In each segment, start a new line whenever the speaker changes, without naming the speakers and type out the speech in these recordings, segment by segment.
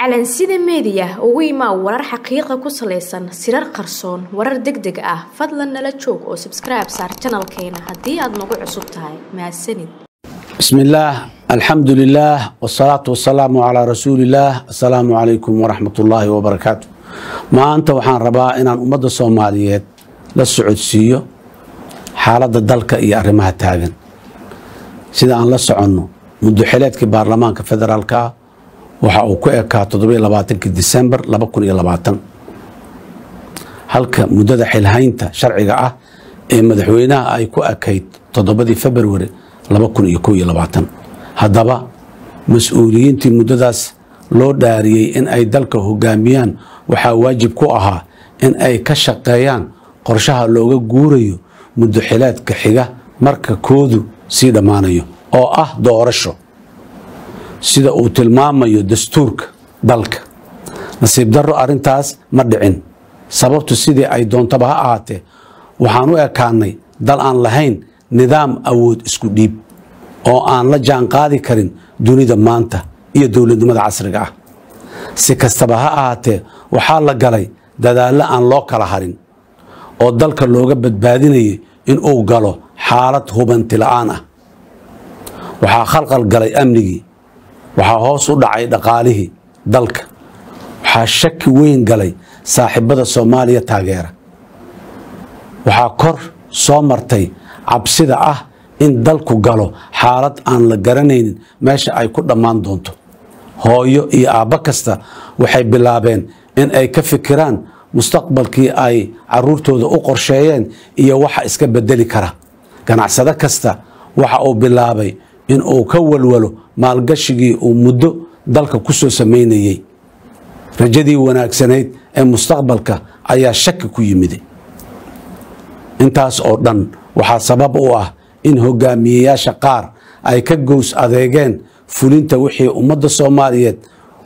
calansida meediya ugu imaa warar xaqiiqa ku salaysan sirar qarsoon warar deg deg ah fadlan nala joog oo sabskribe saar janalkeena haddii aad nagu cusub tahay mahadsanid
بسم الله الحمد لله والصلاة والسلام على رسول الله السلام عليكم ورحمة الله وبركاته ما أنت وحان ربا إن أمد الصوماليات للسعودسية حالة الدلك إيا أرمها تاغن سيدا أن لسعنو منذ حلاتك بارلمانك فدرالك waxa uu ku ekaa toddobaiylabaatanki disembar laba kun iyo labaatan halka muddada xilhaynta sharciga ah ee madaxweynaha ay ku ekayd toddobadii februari laba kun iyo kow iyo labaatan haddaba mas-uuliyiintii muddadaas loo dhaariyey in ay dalka hogaamiyaan waxaa waajib ku ahaa in ay ka shaqeeyaan qorshaha looga guurayo muddo xileedka xiga marka koodu sii dhammaanayo oo ah doorasho sida uu tilmaamayo dastuurka dalka nasiib darro arrintaas ma dhicin sababtu sidii ay doontaba ha ahaatee waxaan u ekaanay dal aan lahayn nidaam awood isku dhiib oo aan la jaanqaadi karin dunida maanta iyo dowladnimada casriga ah si kastaba ha ahaatee waxaa la galay dadaallo aan loo kala harin oo dalka looga badbaadinayay inuu galo xaalad hubanti la'aan ah waxaa khalqal galay amnigii waxaa hoos u dhacay dhaqaalihii dalka waxaa shaki weyn galay saaxiibada soomaaliya taageera waxaa kor soo martay cabsida ah in dalku galo xaalad aan la garanaynin meesha ay ku dhammaan doonto hooyo iyo aabbo kasta waxay bilaabeen in ay ka fikiraan mustaqbalkii ay caruurtooda u qorsheeyeen iyo waxa iska bedeli kara ganacsado kasta waxa uu bilaabay in uu ka walwalo maalgashigii uu muddo dalka ku soo samaynayey rajadii wanaagsanayd ee mustaqbalka ayaa shaki ku yimid intaas oo dhan waxaa sabab u ah in hogaamiyeyaasha qaar ay ka gows adeegeen fulinta wixii ummadda soomaaliyeed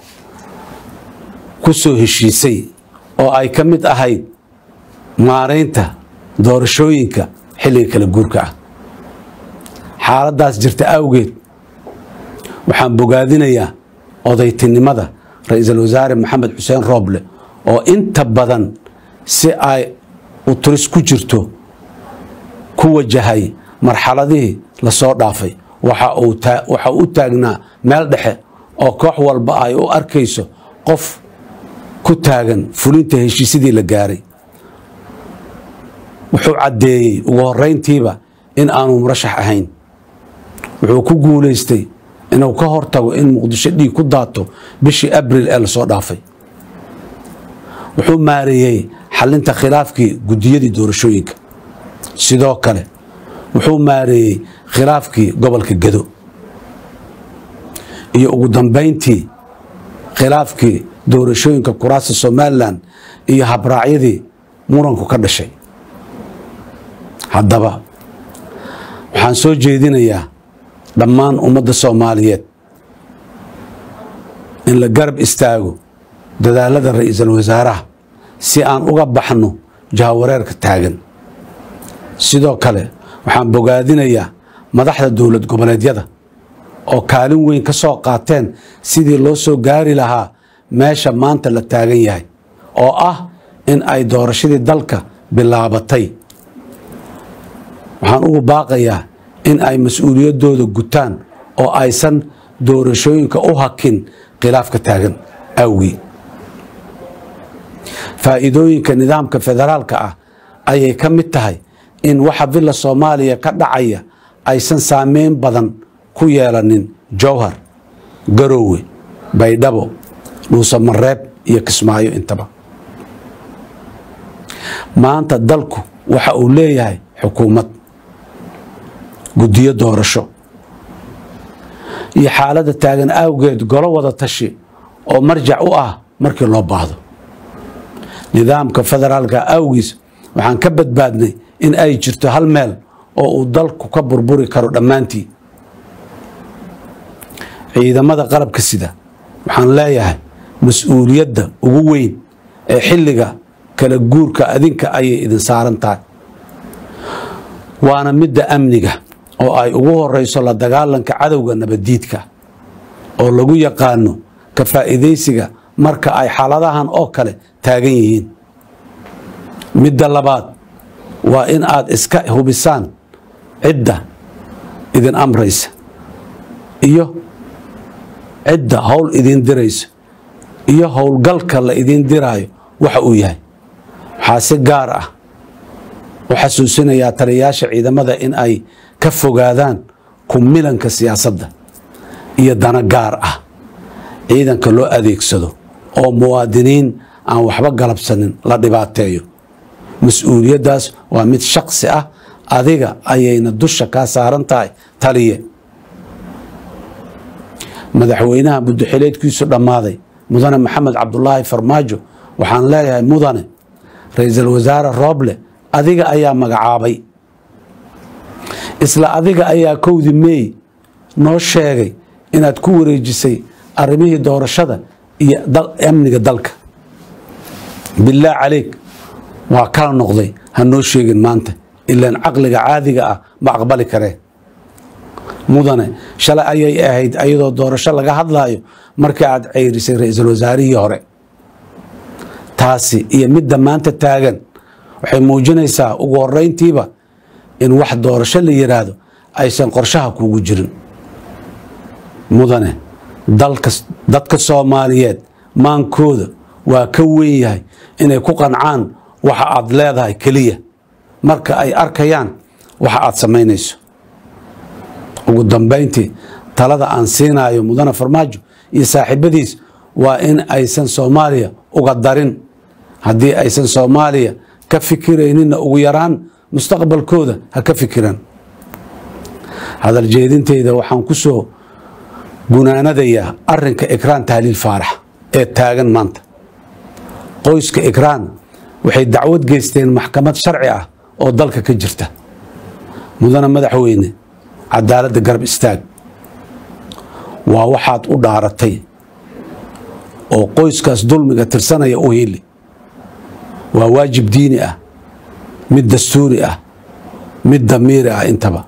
ku soo heshiisay oo ay ka mid ahayd maaraynta doorashooyinka xilliga kala guurka ah xaaladdaas jirta awgeed waxaan bogaadinayaa odaytinimada ra-iisul wasaare maxamed xuseen rooble oo inta badan si ay uturis ku jirto ku wajahay marxaladihii lasoo dhaafay waxa uu u taagnaa meel dhexe oo koox walba ay u arkayso qof ku taagan fulinta heshiisyadii la gaaray wuxuu caddeeyey ugu horeyntiiba in aanu murashax ahayn wuxuu ku guulaystay inuu ka hortago in muqdisho dhiig ku daato bishii abril ee lasoo dhaafay wuxuu maareeyey xalinta khilaafkii guddiyadii doorashooyinka sidoo kale wuxuu maareeyey khilaafkii gobolka gedo iyo ugu dambayntii khilaafkii doorashooyinka kuraasta somalilan iyo habraacyadii muranku ka dhashay haddaba waxaan soo jeedinayaa dhammaan ummadda soomaaliyeed in la garab istaago dadaalada ra-iisul wasaaraha si aan uga baxno jahawareerka taagan sidoo kale waxaan bogaadinayaa madaxda dowlad goboleedyada oo kaalin weyn ka soo qaateen sidii loo soo gaari lahaa meesha maanta la taagan yahay oo ah in ay doorashadii dalka bilaabatay waxaan ugu baaqayaa in ay mas-uuliyaddooda gutaan oo aysan doorashooyinka u hakin khilaafka taagan awgii faa'iidooyinka nidaamka federaalka ah ayay ka mid tahay in waxa villa soomaaliya ka dhacaya aysan saameyn badan ku yeelanin jowhar garoowe baydhabo dhuusamareeb iyo kismaayo intaba maanta dalku waxa uu leeyahay xukuumad guddiyo doorasho iyo xaaladda taagan awgeed golo wada tashi oo marjac u ah markii loo baahdo nidaamka federaalka awgiis waxaan ka badbaadnay in ay jirto hal meel oo uu dalku ka burburi karo dhammaantii ciidamada qalabka sida waxaan leeyahay mas-uuliyadda ugu weyn ee xilliga kala guurka adinka ayay idin saaran tahay waana midda amniga oo ay ugu horeyso la dagaalanka cadowga nabaddiidka oo lagu yaqaano ka faa'iidaysiga marka ay xaaladahan oo kale taagan yihiin midda labaad waa in aad iska hubisaan cidda idin amraysa iyo cidda howl idin diraysa iyo howlgalka la idin diraayo waxa uu yahay waxaa si gaar ah u xasuusinayaa taliyayaasha ciidamada in ay ka fogaadaan kumilanka siyaasadda iyo dana gaar ah ciidanka loo adeegsado oo muwaadiniin aan waxba galabsanin la dhibaateeyo mas-uuliyaddaas waa mid shaksi ah adiga ayayna dusha kaa saaran tahay taliye madaxweynaha muddoxileedkiisu dhammaaday mudane maxamed cabdulaahi farmaajo waxaan leeyahay mudane ra-iisul wasaare rooble adiga ayaa magacaabay isla adiga ayaa kowdii meey noo sheegay inaad ku wareejisay arrimihii doorashada iyo amniga dalka bilaah caleyk waa kala noqday ha noo sheegin maanta ilaan caqliga caadiga ah ma aqbali kareen mudane shalay ayay ahayd ayadoo doorasho laga hadlaayo markii aad ceyrisay ra-iisul wasaarihii hore taasi iyo midda maanta taagan waxay muujinaysaa ugu horeyntiiba in wax doorasho la yiraahdo aysan qorshaha kuugu jirin mudane dadka soomaaliyeed maankooda waa ka weyn yahay inay ku qancaan waxa aad leedahay keliya marka ay arkayaan waxa aad samaynayso ugu dambayntii talada aan siinayo mudane farmaajo iyo saaxiibadiis waa in aysan soomaaliya uga darin haddii aysan soomaaliya ka fikirayninna ugu yaraan mustaqbalkooda ha ka fikiraan hadal jeedintayda waxaan ku soo gunaanadayaa arinka ikraan tahliil faarax ee taagan maanta qoyska ikraan waxay dacwad geysteen maxkamad sharci ah oo dalka ka jirta mudane madaxweyne cadaaladda garab istaag waa waxaad u dhaaratay oo qoyskaas dulmiga tirsanaya u hili waa waajib diini ah mid dastuuri ah mid damiiri ah intaba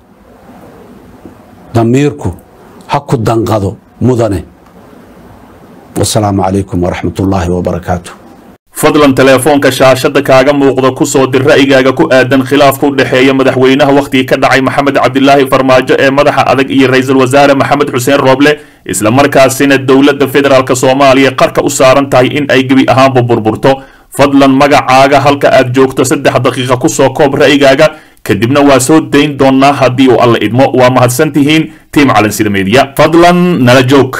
damiirku ha ku danqado mudane wasalaamu calaykum waraxmat ullaahi wabarakaatu
fadlan teleefoonka shaashada kaaga muuqda ku soo dir ra'yigaaga ku aadan khilaafka u dhexeeya madaxweynaha wakhtigii ka dhacay maxamed cabdilaahi farmaajo ee madaxa adag iyo ra-iisul wasaare maxamed xuseen rooble isla markaasina dowladda federaalk soomaaliya qarka u saaran tahay in ay gebi ahaanba burburto fadlan magacaaga halka aad joogto saddex daqiiqa kusoo koob ra'yigaaga kadibna waa soo dayn doonaa haddii uu alla idmo waa mahadsan tihiin tiim calansida meediya fadlan nala joog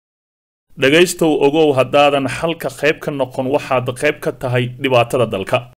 dhegaystow ogow haddaadan xalka qayb ka noqon waxaad qayb ka tahay dhibaatada dalka